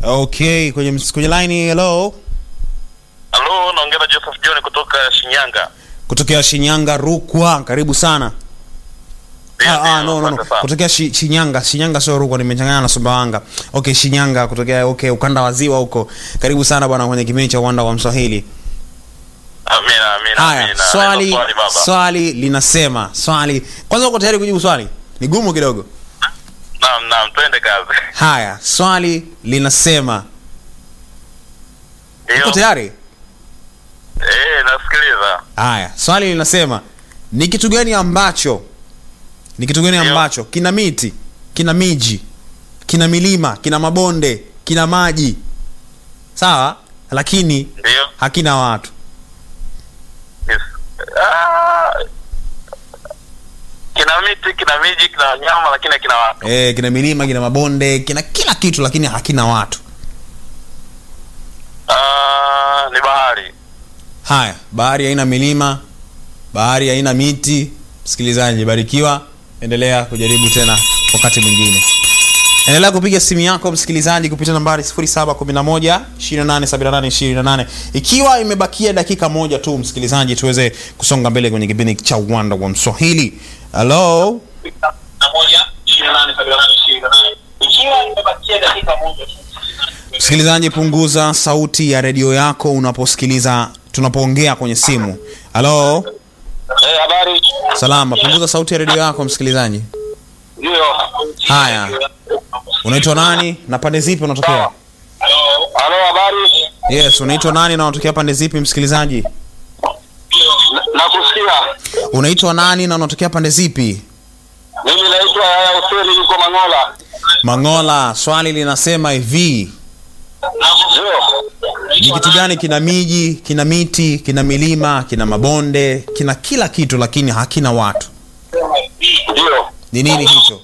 Okay, kwenye ms- kwenye line hello. Halo, naongea na Joseph John kutoka Shinyanga. Kutokea Shinyanga Rukwa, karibu sana. Ndio, Ah, ah, ndio, no, no, no. asante sana. Kutokea shi, Shinyanga, Shinyanga sio Rukwa, nimechanganya na Sumbawanga. Okay, Shinyanga kutokea okay, ukanda wa ziwa huko. Karibu sana bwana kwenye kipindi cha Uwanda wa Mswahili. Amina, amina, Haya, amina. swali Neno swali baba. swali linasema, swali. Kwanza uko tayari kujibu swali? Ni gumu kidogo. Naam, naam, twende kazi. Haya, swali linasema, uko Ndio. tayari? Eh, nasikiliza. Haya, swali linasema ni kitu gani ambacho ni kitu gani Ndio. ambacho kina miti, kina miji, kina milima, kina mabonde, kina maji, sawa, lakini Ndio. hakina watu. Yes. Ah, kina miti, kina miji, kina wanyama lakini kina watu. E, kina milima, kina mabonde, kina kila kitu, lakini hakina watu. Ah, ni bahari. Haya, bahari haina milima, bahari haina miti. Msikilizaji, barikiwa, endelea kujaribu tena wakati mwingine. Endelea kupiga simu yako msikilizaji kupitia nambari 0711 2878 28. Ikiwa imebakia dakika moja tu msikilizaji, tuweze kusonga mbele kwenye kipindi cha Uwanda wa Mswahili. Hello? Msikilizaji, punguza sauti ya redio yako unaposikiliza tunapoongea kwenye simu. Halo? Eh, habari. Salama, punguza sauti ya redio yako msikilizaji. Ndio. Haya. Unaitwa nani na pande zipi unatokea? Halo, habari. Yes, unaitwa nani na unatokea pande zipi msikilizaji? Nakusikia. Unaitwa nani na unatokea pande zipi? Mimi naitwa Yaya Hussein niko Mangola. Mangola, swali linasema hivi, Ndio. ni kitu gani kina miji, kina miti, kina milima, kina mabonde, kina kila kitu lakini hakina watu? Ndio. Ni nini hicho?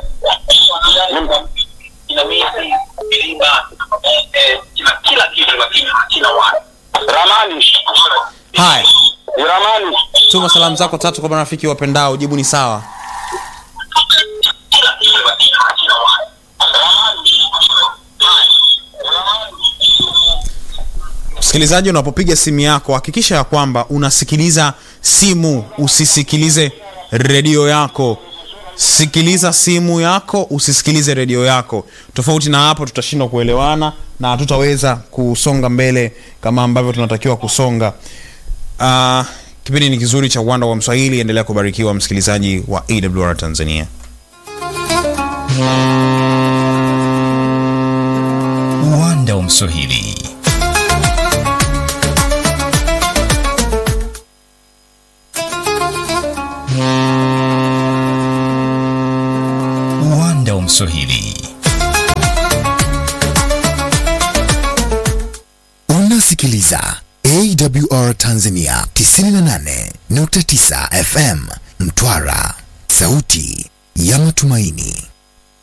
Kina miti, milima, eh, kina kila kitu lakini hakina watu. Ramani. Haya, Ni ramani. tuma salamu zako tatu kwa marafiki wapendao, jibu ni sawa. Kila kitu lakini hakina watu. Ramani. Msikilizaji, unapopiga simu yako hakikisha ya kwamba unasikiliza simu, usisikilize redio yako. Sikiliza simu yako, usisikilize redio yako. Tofauti na hapo, tutashindwa kuelewana na hatutaweza kusonga mbele kama ambavyo tunatakiwa kusonga. Uh, kipindi ni kizuri cha uwanda wa Mswahili. Endelea kubarikiwa msikilizaji wa AWR Tanzania. Uwanda wa Mswahili. Uwanda wa Mswahili. Unasikiliza AWR Tanzania 98.9 FM Mtwara, sauti ya matumaini.